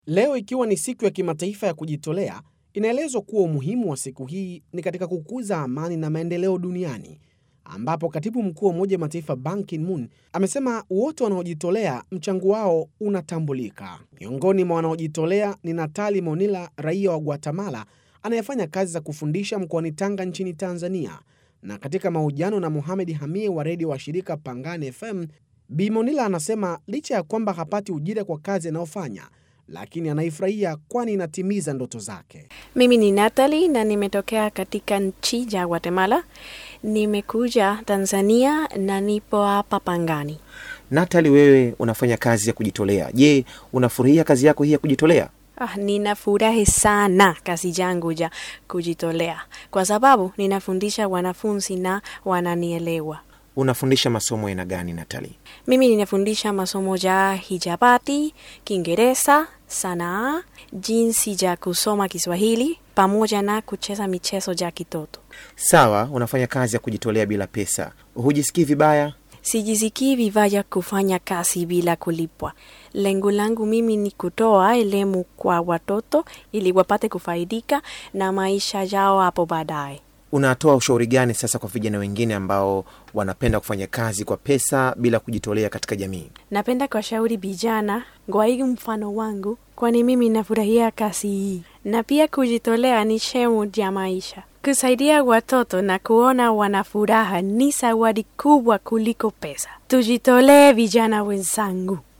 Leo ikiwa ni siku ya kimataifa ya kujitolea, inaelezwa kuwa umuhimu wa siku hii ni katika kukuza amani na maendeleo duniani, ambapo katibu mkuu wa Umoja wa Mataifa Ban Ki-moon amesema wote wanaojitolea mchango wao unatambulika. Miongoni mwa wanaojitolea ni Natali Monila, raia wa Guatemala anayefanya kazi za kufundisha mkoani Tanga nchini Tanzania. Na katika mahojiano na Mohamed Hamie wa redio wa shirika Pangani FM, Bi Monila anasema licha ya kwamba hapati ujira kwa kazi anayofanya lakini anaifurahia kwani inatimiza ndoto zake. Mimi ni Natalie na nimetokea katika nchi ya Guatemala. Nimekuja Tanzania na nipo hapa Pangani. Natali, wewe unafanya kazi ya kujitolea. Je, unafurahia kazi yako hii ya kujitolea? Ah, ninafurahi sana kazi yangu ya kujitolea kwa sababu ninafundisha wanafunzi na wananielewa. Unafundisha masomo aina gani, Natali? Mimi ninafundisha masomo ya hijabati, Kiingereza, sanaa, jinsi ya kusoma Kiswahili pamoja na kucheza michezo ya kitoto. Sawa, unafanya kazi ya kujitolea bila pesa, hujisikii vibaya? Sijisikii vibaya kufanya kazi bila kulipwa. Lengo langu mimi ni kutoa elimu kwa watoto ili wapate kufaidika na maisha yao hapo baadaye. Unatoa ushauri gani sasa kwa vijana wengine ambao wanapenda kufanya kazi kwa pesa bila kujitolea katika jamii? Napenda kuwashauri vijana ngwaigi mfano wangu, kwani mimi nafurahia kazi hii, na pia kujitolea ni shemu ya maisha. Kusaidia watoto na kuona wana furaha ni zawadi kubwa kuliko pesa. Tujitolee vijana wenzangu.